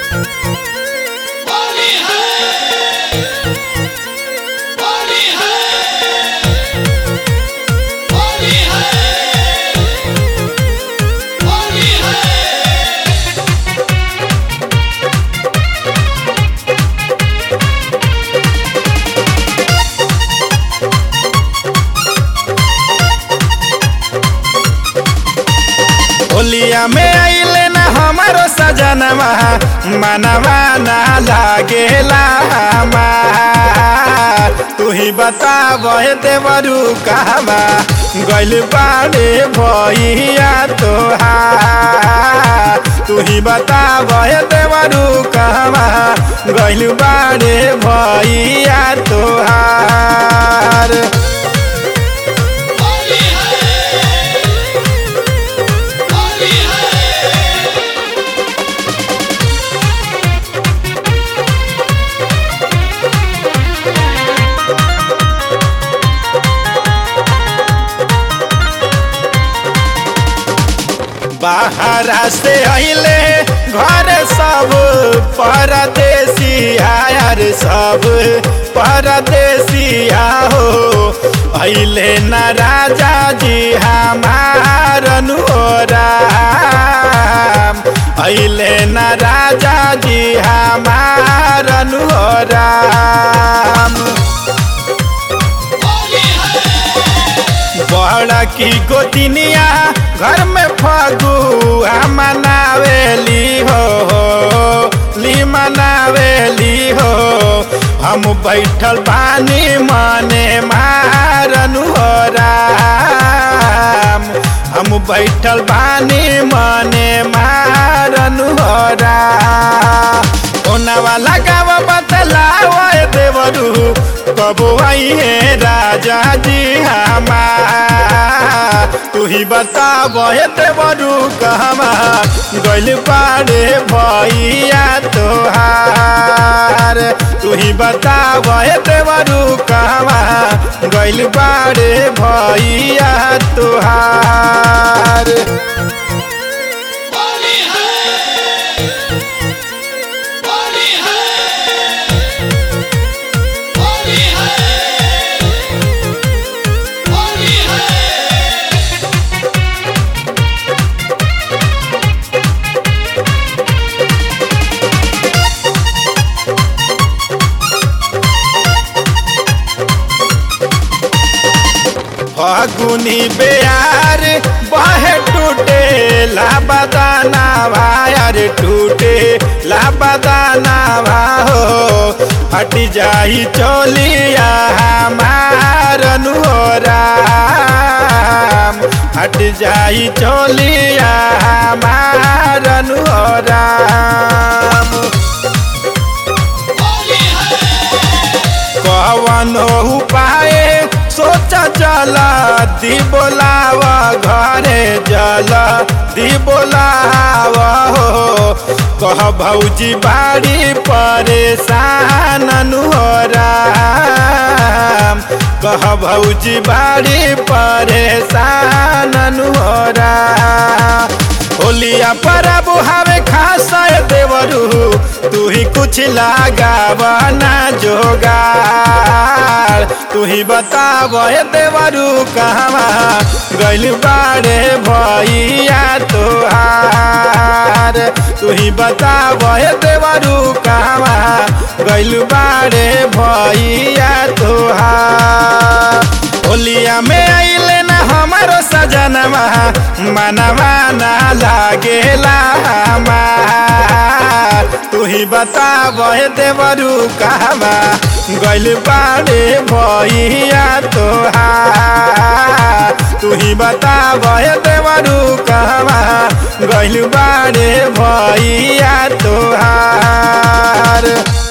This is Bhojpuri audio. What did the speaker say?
होली है होली है होली है होली है होलिया में आइले ना हमारो सजनवा मनवा ना लागेला हमार तू ही बताब देवरू कहवा गइल बाड़े भैया तोहार तू ही बताब देवरू कहवा गइल बाड़े भैया तोहार होली है होली है बाहरा से अइले घर सब परदेसी आयर सब परदेसिया हो अइले न राजा जी हमार अनुराम अइले न राजा जी हमार अनुराम होली है बड़ा की गोतिनिया घर में फगुआ मनावेली हो ली मनावेली हो हम बैठल बानी मने मारनु हो राम हम बैठल बानी मने मारनु हो राम ओनवा लगाव बतलाव देवरू कबो आइए राजा जी हमार तू ही बताब देवरू कहमा गइल पारे भैया तोहार तू ही बताब देवरू कहमा गइल पारे भैया तोहार होली है होली है होली है होली है फगुनी बेयार बहे टूटे ला बदाना भायर टूटे ला बदाना हो हट जाई चोलिया हमार अनुराम हट जाई चोलिया हमार अनुराम होली है कवन उपाय सोच जल दी बोलाव घरे जल दी बोलाव हो कह भौजी बाड़ी परेशान अनुराम कह भौजी बाड़ी परेशान अनुराम होलिया परब हवे खास देवरू तू ही कुछ लगावना जोगार तू ही बताब देवरू कहवा गइल बाड़े भैया तोहार तू ही बताब देवरू कहवा गइल बाड़े भैया तोहार होलिया में आइले ना हमारो सजनवा मनवा ना लागेला हमार तू ही बताब देवरू कहवा गइल बाड़े भैया तोहार तू ही बताब देवरू कहवा गइल बाड़े भैया तोहार